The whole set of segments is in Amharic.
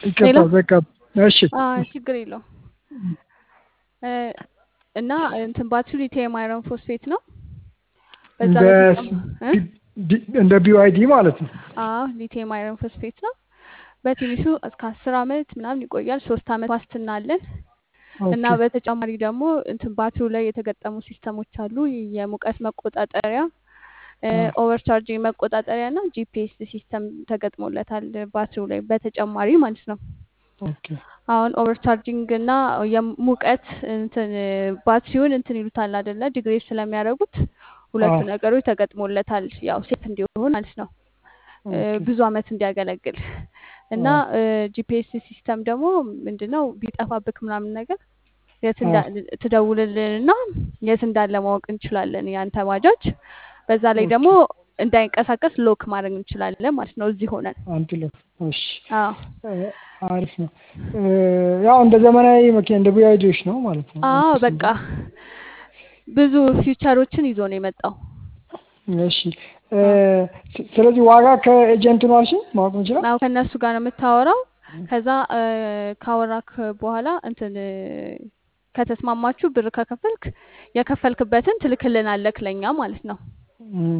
ይቅርታ ሌላ በቃ እሺ አይ ችግር የለውም እ፣ እና እንትን ባትሪ ሊቲየም አይረን ፎስፌት ነው። በዛ እንደ በተጨማ እ? ዲ- እንደ ቢዋይዲ ማለት ነው። አዎ ሊቲየም አይረን ፎስፌት ነው። በትንሹ እስከ አስር አመት ምናምን ይቆያል። ሶስት አመት ዋስትና አለን እና ኦኬ በተጨማሪ ደግሞ እንትን ባትሪው ላይ የተገጠሙ ሲስተሞች አሉ። የሙቀት መቆጣጠሪያ፣ አ፣ ኦቨርቻርጂንግ መቆጣጠሪያ እና ጂፒኤስ ሲስተም ተገጥሞለታል ባትሪው ላይ በተጨማሪ ማለት ነው። ኦኬ አሁን ኦቨርቻርጂንግ እና የሙቀት እንትን ባትሪውን እንትን ይሉታል አይደለ? ዲግሬድ ስለሚያደርጉት ሁለቱ አ፣ ነገሮች ተገጥሞለታል። ያው ሴፍ እንዲሆን ማለት ነው እ፣ ኦኬ ብዙ አመት እንዲያገለግል እና አ፣ ጂፒኤስ ሲስተም ደግሞ ምንድነው ቢጠፋብክ ምናምን ነገር የት አ፣ እንዳ- ትደውልልንና የት እንዳለ ማወቅ እንችላለን ያንተ ባጃጅ። በዛ ላይ ኦኬ ደግሞ እንዳይንቀሳቀስ ሎክ ማድረግ እንችላለን ማለት ነው እዚህ ሆነን። አንድ ሎ እሺ አዎ እ፣ አሪፍ ነው። እ፣ ያው እንደ ዘመናዊ መኪና እንደ ቢዋይዲዎች ነው ማለት ነው። አዎ እንትን በቃ ብዙ ፊውቸሮችን ይዞ ነው የመጣው። እሺ እ፣ ስ- ስለዚህ ዋጋ ከኤጀንቱ ነው አልሽኝ ማወቅ እንችላል? አዎ ከእነሱ ጋር ነው የምታወራው። ከዛ እ፣ ካወራክ በኋላ እንትን እ፣ ከተስማማችሁ ብር ከከፈልክ የከፈልክበትን ትልክልናለክ ለኛ ማለት ነው። እም፣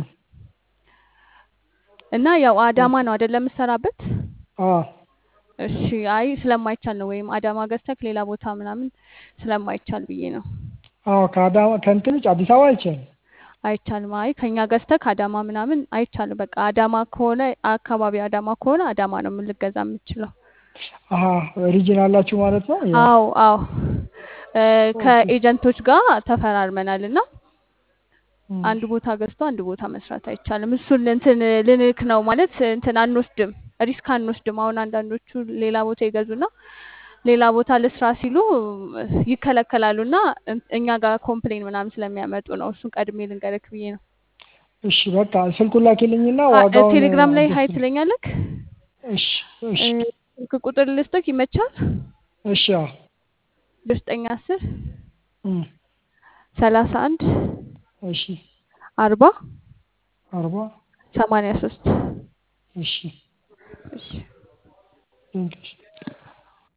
እና ያው አዳማ ነው አይደለም የምትሰራበት? አ፣ እሺ አይ ስለማይቻል ነው ወይም አዳማ ገዝተክ ሌላ ቦታ ምናምን ስለማይቻል ብዬ ነው። አዎ ከአዳማ ከእንትን ውጭ አዲስ አበባ አይቻልም። አይቻልም። አይ ከኛ ገዝተክ አዳማ ምናምን አይቻልም። በቃ አዳማ ከሆነ አካባቢ አዳማ ከሆነ አዳማ ነው የምልገዛ የምችለው። አሀ ሪጅን አላችሁ ማለት ነው። ያ አዎ አዎ እ፣ ኦኬ ከኤጀንቶች ጋር ተፈራርመናል እና እም፣ አንድ ቦታ ገዝቶ አንድ ቦታ መስራት አይቻልም። እሱን እንትን ልንክ ነው ማለት እንትን አንወስድም፣ ሪስክ አንወስድም። አሁን አንዳንዶቹ ሌላ ቦታ ይገዙና ሌላ ቦታ ልስራ ሲሉ ይከለከላሉ እና እኛ ጋር ኮምፕሌን ምናምን ስለሚያመጡ ነው። እሱን ቀድሜ ልንገርክ ብዬ ነው። እሺ በቃ ስልኩን ላኪልኝና አ- ዋጋውን ቴሌግራም ላይ ሀይ አድርስ። ትለኛለክ። እሺ እሺ እ፣ ስልክ ቁጥር ልስጥክ ይመቻል? እሺ አዎ ዘጠኝ አስር እም፣ ሰላሳ አንድ እሺ አርባ አርባ ሰማንያ ሶስት እሺ እሺ ቴንኪው